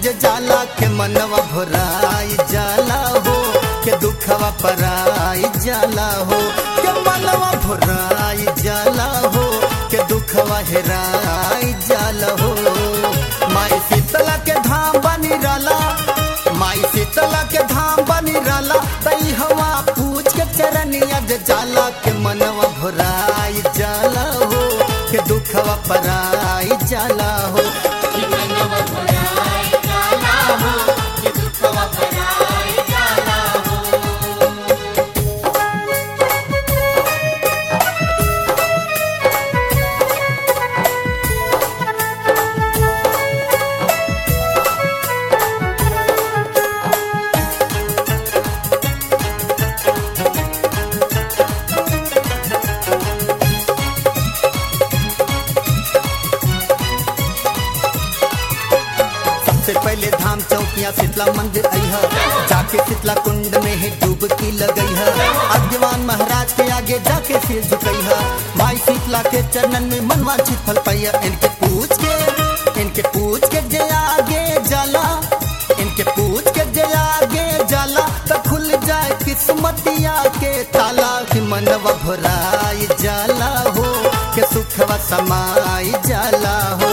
जे जाला के मनवा भराई जाला हो के दुखवा पराई जाला हो के मनवा भराई जाला हो के दुखवा हेराई जाला हो माई शीतला के धाम बनी रला माई शीतला के धाम बनी रला तई हवा पूछ के चरनिया जे जाला के मनवा भराई जाला हो के दुखवा पराई जाला हो सबसे पहले धाम चौकिया शीतला मंदिर अइहा जाके शीतला कुंड में ही डुबकी लगई है अज्ञवान महाराज के आगे जाके सिर झुकइहा माई शीतला के चरणन में मनवा चित फल पैया इनके पूछ के इनके पूछ के जे आगे जाला इनके पूछ के जे आगे जाला तो खुल जाए किस्मतिया के ताला कि मनवा भराई जाला हो के सुखवा समाई जाला हो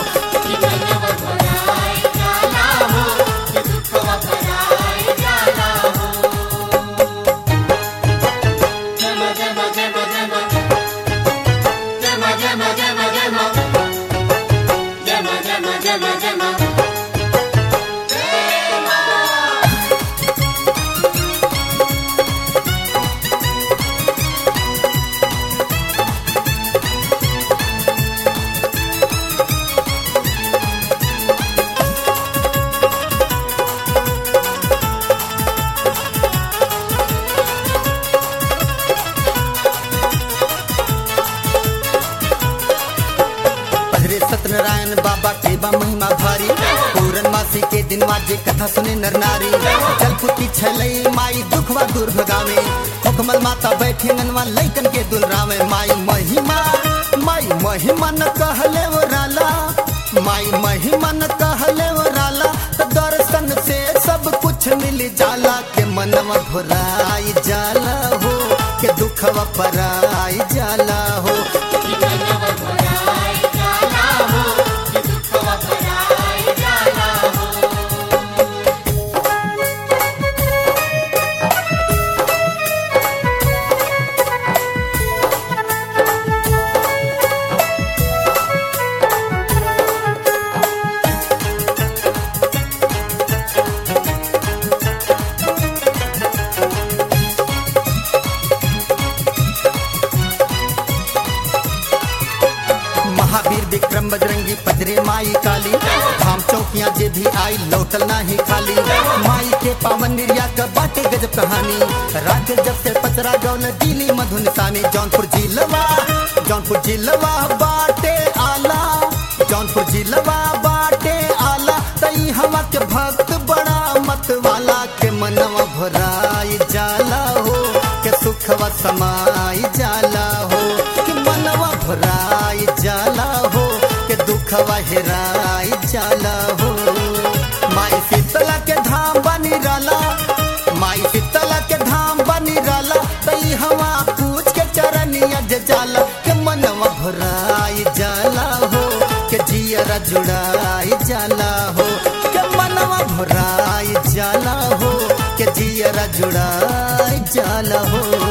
पधरे सत्यनारायण बाबा के बा महिमा भारी पूरन मासी के दिन माजे कथा सुने नर नारी जलपुती छलई माई दुखवा दूर भगावे हुकमल माता बैठे ननवा लैकन के दुलरावे माई महिमा माई महिमा न कहले वो राला माई महिमा न कहले वो राला तो दर्शन से सब कुछ मिल जाला के मनवा भराई जाला हो के दुखवा पराई जाला हो महावीर विक्रम बजरंगी पजरे माई काली धाम चौकियां जे भी आई लौटल नाही खाली माई के पावन निर्या का बाटे गजब कहानी रात जब से पचरा गौल दिली मधुन सानी जौनपुर जिलवा जौनपुर जिलवा बाटे आला जौनपुर जिलवा बाटे आला तई हवा के भक्त बड़ा मत वाला के मनवा भराई जाला हो के सुखवा समाई जाला हो कि मनवा भराई जाला हो के दुखवा हेराई जाला हो माई शीतला के धाम बनी रला माई शीतला के धाम बनी रला तई हवा पूछ के चरनिया जे जाला के मनवा भराई जाला हो के जियरा जुड़ाई जाला हो के मनवा भराई जाला हो के जियरा जुड़ाई जाला हो